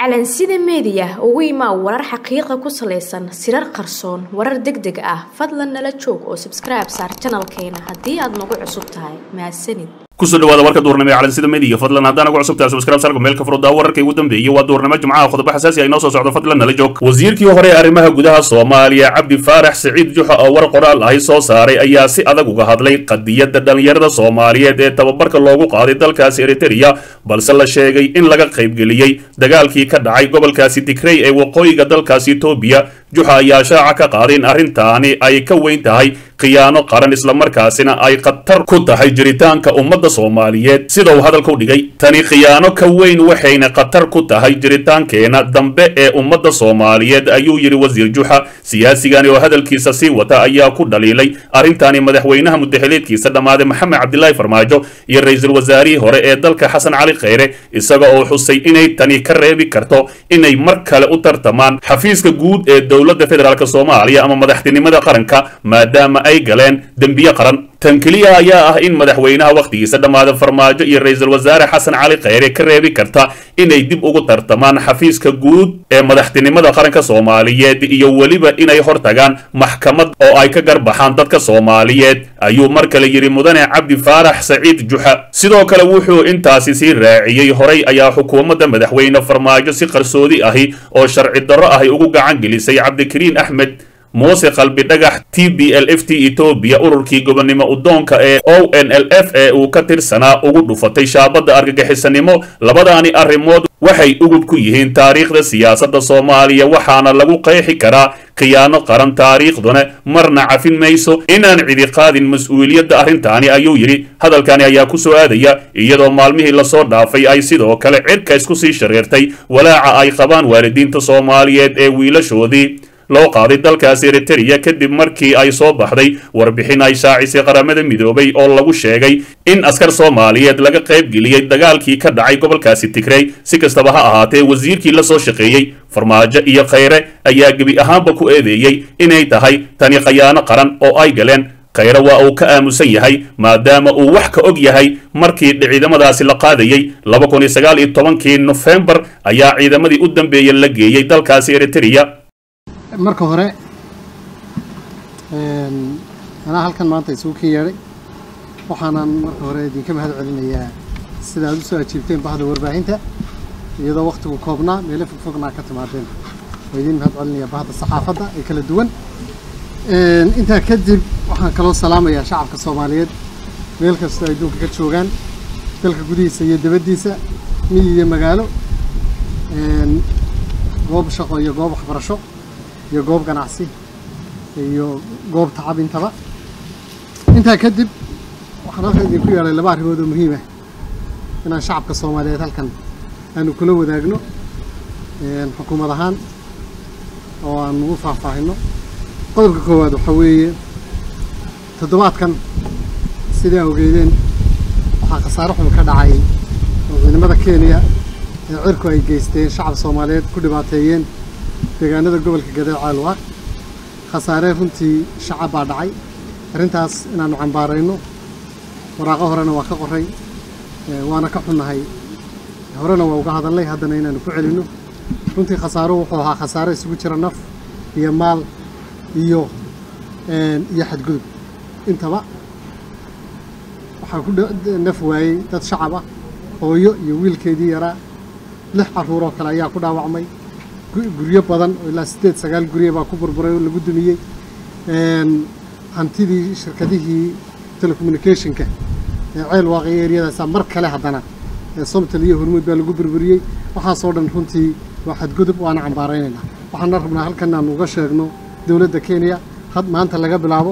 calansida meediya ugu imaa warar xaqiiqa ku salaysan sirar qarsoon warar deg deg ah fadlan nala joog oo sabskribe saar janalkeena haddii aad nagu cusub tahay mahadsanid kusoo dhawaada warka duurnimo ee calansida media fadlan haddaan ugu cusubtahay subscribe sargo meel ka furdaa wararkii ugu dambeeyey waa duurnimo jimcaha qodobo xasaasi ay noo soo socdo fadlan nala joog wasiirkii hore ee arrimaha gudaha soomaaliya cabdi faarax siciid juxa oo war qoraal ahi soo saaray ayaa si adag uga hadlay qadiyadda dhallinyarada soomaaliyeed ee tababarka loogu qaaday dalkaasi eritereya balse la sheegay in laga qaybgeliyey dagaalkii ka dhacay gobolkaasi digrey ee waqooyiga dalkaasi etoobiya juxa ayaa shaaca ka qaaday in arrintaani ay ka weyn tahay khiyaano qaran islamarkaasina ay khatar ku tahay jiritaanka ummadda soomaaliyeed sida uu hadalka u dhigay tani khiyaano ka weyn waxayna khatar ku tahay jiritaankeena dambe ee ummadda soomaaliyeed ayuu yidhi wasiir juxa siyaasigani oo hadalkiisa sii wata ayaa ku dhaliilay arrintaani madaxweynaha mudaxileedkiisa dhammaaday maxamed cabdilaahi farmaajo iyo ra-iisul wasaarihii hore ee dalka xasan cali kheyre isaga oo xusay inay tani ka reebi karto inay mar kale u tartamaan xafiiska guud ee dowladda federaalk soomaaliya ama madaxtinimada qaranka maadaama ay galeen dembiye qaran tan keliya ayaa ah in madaxweynaha wakhtigiisa dhammaada farmaajo iyo ra-iisul wasaare xasan cali kheyre ka reebi karta inay dib ugu tartamaan xafiiska guud ee madaxtinimada qaranka soomaaliyeed iyo weliba inay hortagaan maxkamad oo ay ka garbaxaan dadka soomaaliyeed ayuu mar kale yidhi mudane cabdi faarax saciid juxa sidoo kale wuxuu intaasi sii raaciyey horay ayaa xukuumadda madaxweyne farmaajo si qarsoodi ahi oo sharci darro ahi ugu gacan gelisay cabdikariin axmed muuse qalbi dhagax t b l f t etoobiya ururkii gobonnimo udoonka ee o n l f ee uu ka tirsanaa ugu dhufatay shaabadda argagixisanimo labadaani arrimood waxay ugub ku yihiin taariikhda siyaasadda soomaaliya waxaana lagu qeexi karaa khiyaano qaran taariikhduna marna cafin mayso inaan cidi qaadin mas-uuliyadda arrintaani ayuu yidhi hadalkani ayaa ku soo aadaya iyadoo maalmihii lasoo dhaafay ay sidoo kale cirka isku sii shareertay walaaca ay qabaan waalidiinta soomaaliyeed ee wiilashoodii loo qaaday dalkaasi eritereya kadib markii ay soo baxday warbixin ay shaacisay qaramada midoobay oo lagu sheegay in askar soomaaliyeed laga qaybgeliyey dagaalkii ka dhacay gobolkaasi tigrey si kastaba ha ahaatee wasiirkii la soo shaqeeyey farmaajo iyo kheyre ayaa gebi ahaanba ku eedeeyey inay tahay tani khayaano qaran oo ay galeen kheyre waa uu ka aamusan yahay maadaama uu wax ka og yahay markii ciidamadaasi la qaadayey laba kun iyo sagaal iyo tobankii nofembar ayaa ciidamadii u dambeeyey la geeyey dalkaasi eritereya marka hore anaa halkan maanta isugu ken yeedhay waxaanan marka hore idinka mahad celinayaa sida aad u soo ajiibteen bahda warbaahinta iyadoo wakhtigu koobnaa meelo fogfognaa ka timaadeen waa idin mahad celinayaa bahda saxaafadda ee kala duwan intaa kadib waxaan kaloo salaamayaa shacabka soomaaliyeed meel kastoo ay adduunka ka joogaan dalka gudihiisa iyo dibaddiisa miyi iyo magaalo goob shaqo iyo goob waxbarasho iyo goob ganacsi iyo goob tacab intaba intaa kadib waxaan halkan idinku yeelay laba arrimood oo muhiim ah inaan shacabka soomaaliyeed halkan aanu kula wadaagno xukuumad ahaan oo aan ugu faahfaahino qodobka koowaad waxaa weeye toddobaadkan sidai awgeedeen waxaa khasaare xun ka dhacay oo ciidamada kenya ee cirku ay geysteen shacab soomaaliyeed ku dhibaateeyeen deegaanada gobolka gadeec caalwaaq khasaare runtii shacab baa dhacay arrintaas inaannu cambaarayno waraaqo horena waa ka qoray waana ka xunnahay horena waa uga hadalnay haddana inaannu ku celinno runtii khasaaro wuxuu ahaa khasaare isugu jira naf iyo maal iyo iyo xadgudub intaba waxaa ku naf waayey dad shacab ah hooyo iyo wiilkeedii yaraa lix carruuroo kale ayaa ku dhaawacmay guryo badan oo ilaa siddeed sagaal gurye baa ku burburay oo lagu dumiyey hantidii shirkadihii telecommunicationka ee ceel waaqi eryadaasa mar kale haddana ee somtal iyo hormuud baa lagu burburiyey waxaasoo dhan runtii waa xadgudub waana cambaaraynaynaa waxaana rabnaa halkan aan uga sheegno dowladda kenya had maanta laga bilaabo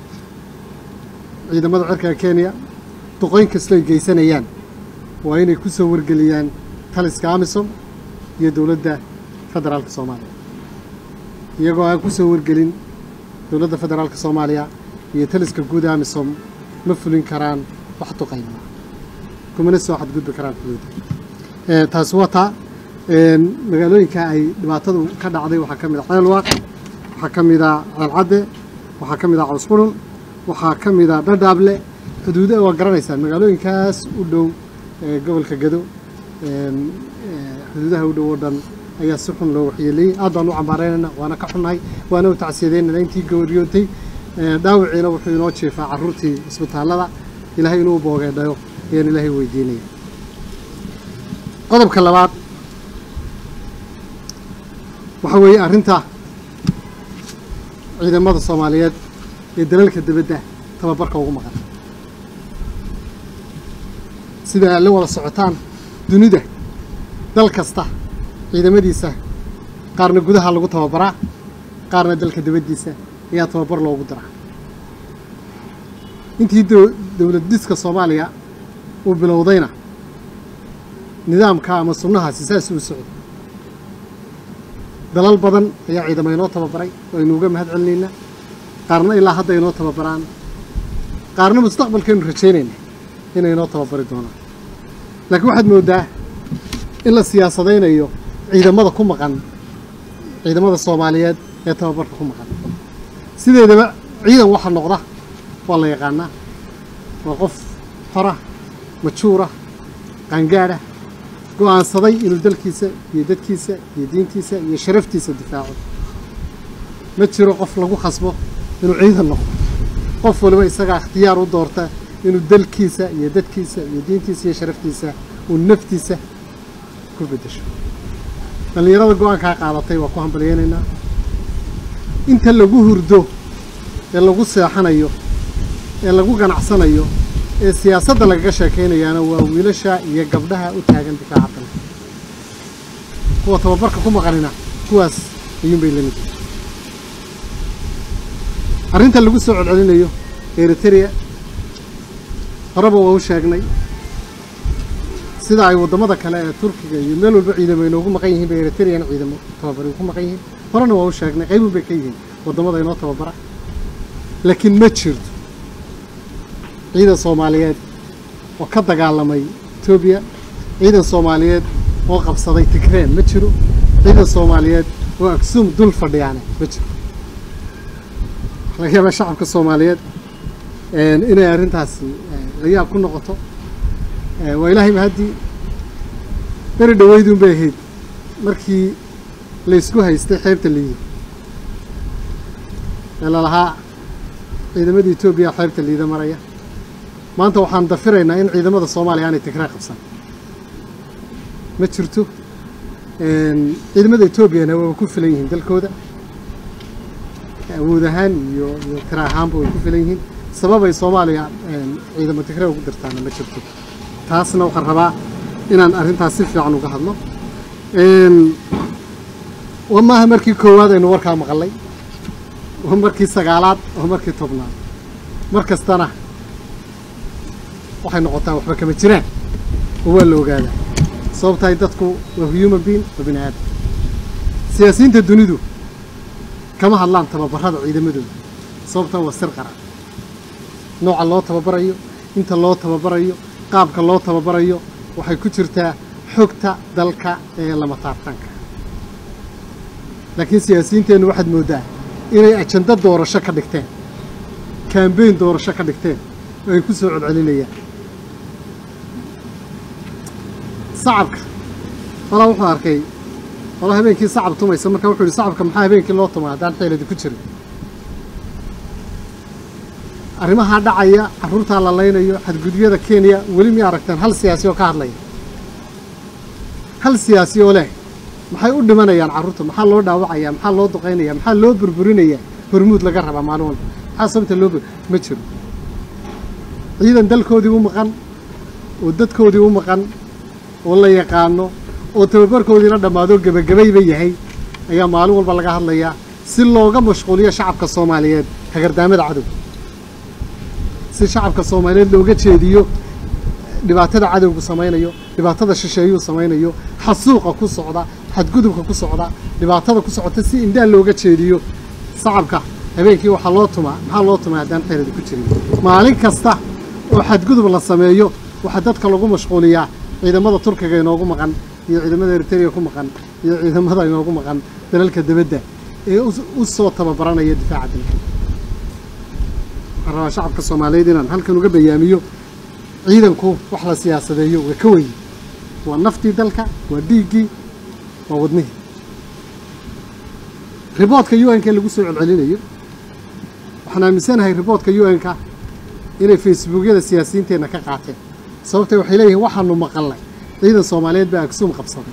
ciidamada cirka kenya duqoyn kastoo ay geysanayaan waa inay ku soo wargeliyaan taliska amisom iyo dowladda federaalka soomaaliya iyagoo aan ku soo wargelin dowladda federaalka soomaaliya iyo taliska guud amisom ma fulin karaan wax duqayma kumana soo xadgudbi karaan xuduudda taasi waa taa magaalooyinka ay dhibaatadu ka dhacday waxaa ka mid a ceelwaaq waxaa ka mid a ceelcadde waxaa ka mid a cawsqulul waxaa ka mid a dhadhaable xuduuda waa garanaysaan magaalooyinkaas u dhow gobolka gado xuduudaha u dhow oo dhan ayaa si xun loo waxyeeleeyey aad baan u cambaaraynayna waana ka xunnahay waana u tacsiyadeynayna intii gabadyootay dhaawiciina wuxuu inoo jeefaa carruurtii isbitaallada ilaahay inuu boogeedhayo ayaan ilaahay weydiinaya qodobka labaad waxaa weeye arrinta ciidamada soomaaliyeed ee dalalka dibadda tababarka ugu maqan sida aad la wada socotaan dunida dal kasta ciidamadiisa qaarna gudaha lagu tababaraa qaarna dalka dibaddiisa ayaa tababar loogu diraa intii dowlad diska soomaaliya uu bilowdayna nidaamka ama sunnahaasi saas uu socday dalal badan ayaa ciidamo inoo tababaray oo aynu uga mahad celinaynaa qaarna ilaa hadda inoo tababaraan qaarna mustaqbalkaynu rajaynayna inay inoo tababari doonaan laakiin waxaad mooddaa in la siyaasadaynayo ciidamada ku maqan ciidamada soomaaliyeed ee tababarka ku maqan sideedaba ciidan waxa noqda waa la yaqaanaa waa qof xora majuura qaangaadha go'aansaday inuu dalkiisa iyo dadkiisa iyo diintiisa iyo sharaftiisa difaaco ma jiro qof lagu khasbo inuu ciidan noqdo qof waliba isagaa ikhtiyaar u doorta inuu dalkiisa iyo dadkiisa iyo diintiisa iyo sharaftiisa uu naftiisa ku beddesho dhallinyarada go-aankaa qaadatay waa ku hambalyaynaynaa inta lagu hurdo ee lagu seexanayo ee lagu ganacsanayo ee siyaasadda lagaga sheekaynayaana waa wiilasha iyo gabdhaha u taagan difaaca dalka kuwa tababarka ku maqanina kuwaas ayuunbay la mid arrinta lagu soo codcelinayo eritrea horeba waa u sheegnay sida ay waddamada kale ee turkiga iyo meel walba ciidamo inoogu maqan yihiin bay eritrean ciidamo tababari ku maqan yihiin horena waa u sheegnay qaybun bay ka yihiin waddamada inoo tababara laakiin ma jirto ciidan soomaaliyeed oo ka dagaalamay etoobiya ciidan soomaaliyeed oo qabsaday tigreen ma jiro ciidan soomaaliyeed oo aksuum dul fadhiyaane ma jiro laga yaabaa shacabka soomaaliyeed inay arrintaasi la yaab ku noqoto waa ilaahay mahaddii beri dhaweyduun bay ahayd markii laysku haystay xeebta liido ee lalahaa ciidamadii etoobiya xeebta liida maraya maanta waxaan dafiraynaa in ciidamada soomaaliya aanay tigree qabsan ma jirto ciidamada etoobiyana waaba ku filan yihiin dalkooda awood ahaan iyo iyo tira ahaanba way ku filan yihiin sababay soomaaliya ciidamo tigree ugu dirtaana ma jirto taasna waxaan rabaa inaan arrintaas si fiican uga hadlo waa maaha markii koowaad aynu warkaa maqalay waa markii sagaalaad waa markii tobnaad mar kastana waxay noqotaa waxba kama jiraan oo waa la ogaadaa sababtahay dadku waa human being waa bini aadam siyaasiyiinta dunidu kama hadlaan tababarada ciidamadooda sababtaa waa sir qaran nooca loo tababarayo inta loo tababarayo qaabka loo tababarayo waxay ku jirtaa xogta dalka ee lama taabtaanka laakiin siyaasiyiinteennu waxaad mooddaa inay ajando doorasho ka dhigteen kambeyn doorasho ka dhigteen oo ay ku soo codcelinayaan sacabka walaa wuxuu arkay walaa habeenkii sacab tumaysa marka wuxuu yihi sacabka maxaa habeenkii loo tumaa haddaan xeeladi ku jirin arrimahaa dhacaya carruurtaa la laynayo xadgudubyada kenya weli miyay aragteen hal siyaasi oo ka hadlaya hal siyaasi oo leh maxay u dhimanayaan carruurta maxaa loo dhaawacaya maxaa loo duqaynaya maxaa loo burburinaya hormuud laga rabaa maalin walba maxaa sababta loo ma jiro ciidan dalkoodii u maqan oo dadkoodii u maqan oo la yaqaano oo tababarkoodiina dhammaado gebagabayba yahay ayaa maalin walba laga hadlayaa si looga mashquuliyo shacabka soomaaliyeed hagardaamada cadowga si shacabka soomaaliyeed looga jeediyo dhibaatada cadowgu samaynayo dhibaatada shisheeyuu samaynayo xasuuqa ku socda xadgudubka ku socda dhibaatada ku socota si indhaa looga jeediyo shacabka habeenkii waxaa loo tumaa maxaa loo tumaa haddaan xeeladi ku jirin maalin kasta oo xadgudub la sameeyo waxaa dadka lagu mashquuliyaa ciidamada turkiga inoogu maqan iyo ciidamada eritrea ku maqan iyo ciidamada inoogu maqan dalalka dibadda ee u soo tababaranaya difaaca dalka waxaan rabaa shacabka soomaaliyeed inaan halkan uga bayaamiyo ciidanku wax la siyaasadeeyo waa ka weyn waa naftii dalka waa dhiiggii waa wadnihii riboodka u n k lagu soo celcelinayo waxaan aaminsanahay riboodka u n-ka inay facebookyada siyaasiyiinteenna ka qaateen sababtay waxay leeyihiin waxaanu maqalnay ciidan soomaaliyeed baa agsuum qabsaday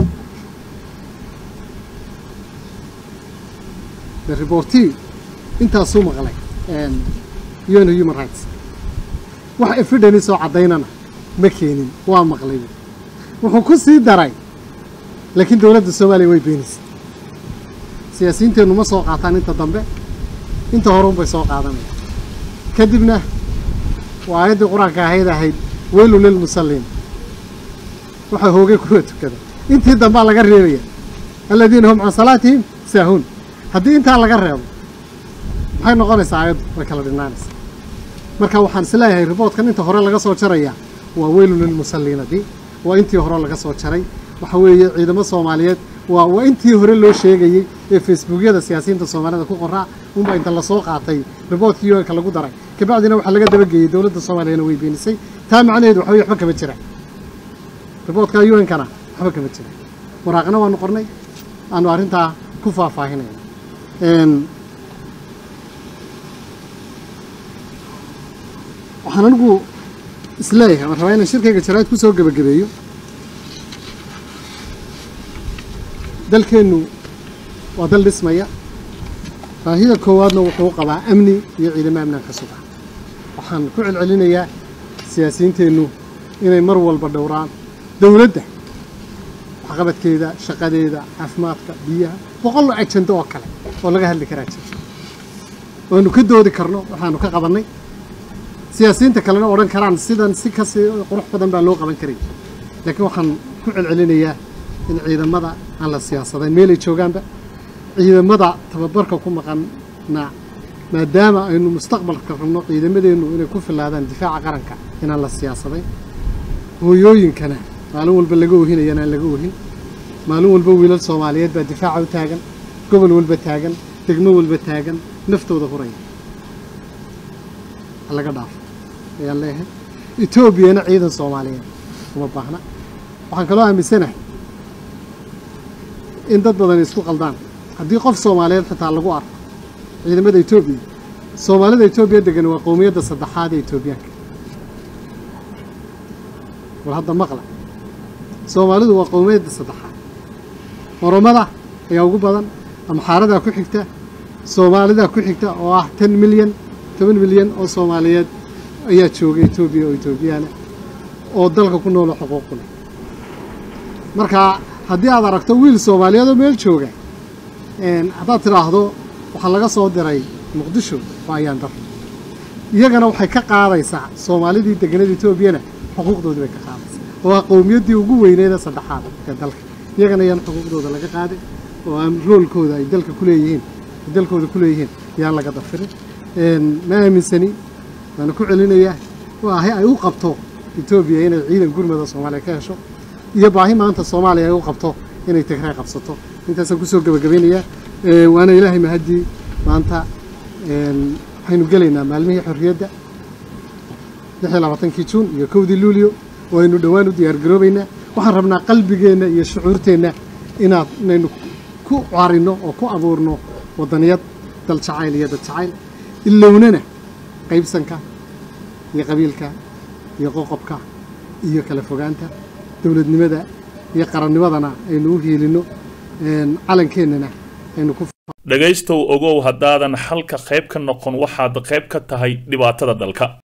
the reportee intaasuu maqlay u n human rights wax evidence oo caddaynana ma keenin waa maqlay wuxuu ku sii daray laakiin dowladda soomaaliya way beenaysay siyaasiyiinteennu ma soo qaataan inta dambe inta horun bay soo qaadanaya kadibna waa aayaddii qur-aanka ahayd ahayd weylu lilmusalliin waxaa hoogay kuwa tukada intii dambaa laga reebaya aladiina hum can salaatihim saahuun haddii intaa laga reebo maxay noqonaysaa aayaddu way kala dhinaanaysaa marka waxaan isleeyahay riboodkan inta hore laga soo jaraya waa weylu lilmusalliinadii waa intii hore laga soo jaray waxa weeye ciidamo soomaaliyeed waa waa intii hore loo sheegayey ee facebookyada siyaasiyiinta soomaalida ku qoraa unbaa inta lasoo qaatay riboodkii u n-ka lagu daray kabacdina waxaa laga dabageeyey dowladda soomaaliyana way beenisay taa macnaheedu waxa weye waxba kama jiraan riboodka u n-kana waxba kama jiraan waraaqna waanu qornay aanu arrintaa ku faahfaahinayna waxaan anigu isleeyahay waan rabaa inaan shirkayga jaraa'id ku soo gebagabeeyo dalkeennu waa dal dhismaya baahida koowaadna wuxuu qabaa amni iyo ciidamo amnaan ka suga waxaan ku celcelinayaa siyaasiyiinteennu inay mar walba dhowraan dowladda waxqabadkeeda shaqadeeda caafimaadka biyaha boqol ajando oo kale oo laga hadli karaa jirto waanu ka doodi karno waxaanu ka qabannay siyaasiyiinta kalena odhan karaan sidan si kasi qurux badan baa loo qaban karay laakiin waxaan ku celcelinayaa in ciidamada aan la siyaasadayn meelay joogaanba ciidamada tababarka ku maqanna maadaama aynu mustaqbalka rabno ciidamadeennu inay ku filaadaan difaaca qaranka inaan la siyaasadayn hooyooyinkana maalin walba laga ohinayana aan laga ohin maalin walba wiilal soomaaliyeed baa difaaca u taagan gobol walba taagan degmo walba taagan naftooda huraya ha laga dhaafo ayaan leeyahay etoobiyana ciidan soomaaliyeed uma baahna waxaan kaloo aaminsanahay in dad badan isku qaldaan haddii qof soomaaliyeed xitaa lagu arko ciidamada etoobiya soomaalida etoobiya degan waa qowmiyadda saddexaad ee etoobiyaanka war hadda maqla soomaalidu waa qowmiyadda saddexaad oromada ayaa ugu badan amxaaradaa ku xigta soomaalidaa ku xigta oo ah ten milyan toban milyan oo soomaaliyeed ayaa jooga etoobiya oo etoobiyaana oo dalka ku noolo xuquuqu leh marka haddii aad aragto wiil soomaaliyeed oo meel jooga haddaad tidhaahdo waxaa laga soo diray muqdisho waa ayaan dar iyagana waxay ka qaadaysaa soomaalidii deganada etoobiyana xuquuqdoodii bay ka qaadaysaa oo ah qowmiyaddii ugu weyneeda saddexaad ee dalka iyagana yaan xuquuqdooda laga qaadin oo aan roolkooda ay dalka ku leeyihiin ay dalkooda ku leeyihiin yaan laga dafirin ma aaminsani waana ku celinayaa waahi ay u qabto etoobiya inay ciidan gurmada soomaaliya ka hesho iyo baahi maanta soomaaliya ay u qabto inay tigray qabsato intaasaan kusoo gebagabaynayaa waana ilaahay mahaddii maanta waxaynu gelaynaa maalmihii xorriyadda lix iyo labaatankii juun iyo kowdii luulyo oo aynu dhowaan u diyaargaroobaynaa waxaan rabnaa qalbigeenna iyo shucuurteenna inaad inaynu ku carinno oo ku abuurno waddaniyad dal jacayl iyo dad jacayl ilownana qaybsanka iyo qabiilka iyo qoqobka iyo kala fogaanta dowladnimada iyo qarannimadana aynu u hiilinno calankeenana aynu ku dhegaystow ogow haddaadan xalka qayb ka noqon waxaad qayb ka tahay dhibaatada dalka